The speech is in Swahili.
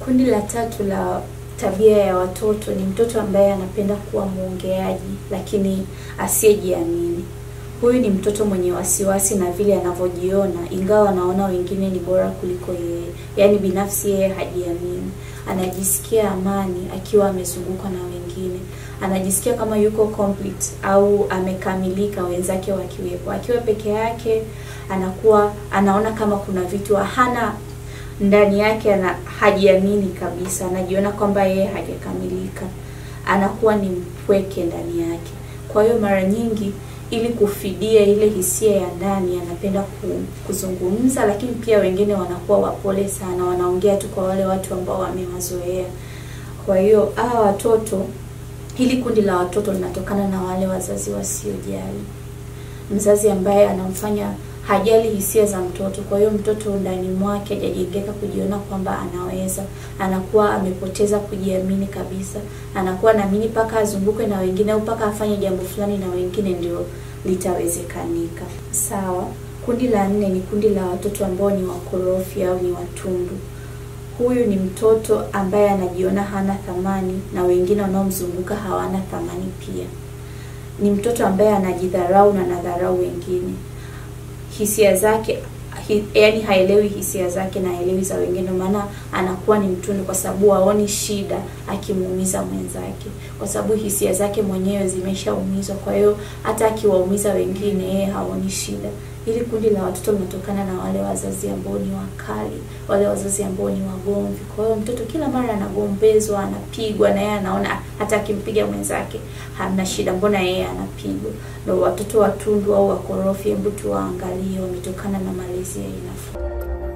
Kundi la tatu la tabia ya watoto ni mtoto ambaye anapenda kuwa mwongeaji lakini asiyejiamini. Huyu ni mtoto mwenye wasiwasi na vile anavyojiona, ingawa anaona wengine ni bora kuliko yeye. Yaani binafsi yeye hajiamini. Anajisikia amani akiwa amezungukwa na wengine. Anajisikia kama yuko complete au amekamilika wenzake wakiwepo. Akiwa peke yake anakuwa anaona kama kuna vitu hana ndani yake ana hajiamini kabisa, anajiona kwamba yeye hajakamilika, anakuwa ni mpweke ndani yake. Kwa hiyo mara nyingi, ili kufidia ile hisia ya ndani, anapenda kuzungumza, lakini pia wengine wanakuwa wapole sana, wanaongea tu kwa wale watu ambao wamewazoea. Kwa hiyo hawa watoto, hili kundi la watoto linatokana na wale wazazi wasiojali, mzazi ambaye anamfanya hajali hisia za mtoto. Kwa hiyo mtoto ndani mwake hajajengeka kujiona kwamba anaweza, anakuwa amepoteza kujiamini kabisa, anakuwa naamini mpaka azungukwe na wengine au mpaka afanye jambo fulani na wengine ndio litawezekanika. Sawa. Kundi la nne ni kundi la watoto ambao ni wakorofi au ni watundu. Huyu ni mtoto ambaye anajiona hana thamani na wengine wanaomzunguka hawana thamani pia. Ni mtoto ambaye anajidharau na anadharau wengine hisia zake hi, yaani haelewi hisia zake na haelewi za wengine, maana anakuwa ni mtundu, kwa sababu haoni shida akimuumiza mwenzake, kwa sababu hisia zake mwenyewe zimeshaumizwa. Kwa hiyo hata akiwaumiza wengine, yeye haoni shida. Hili kundi la watoto linatokana na wale wazazi ambao ni wakali, wale wazazi ambao ni wagomvi. Kwa hiyo mtoto kila mara anagombezwa, anapigwa, na yeye anaona hata akimpiga mwenzake hamna shida, mbona yeye anapigwa? Ndio watoto watundu au wakorofi, hebu tuwaangalie wametokana na malezi ya aina fulani.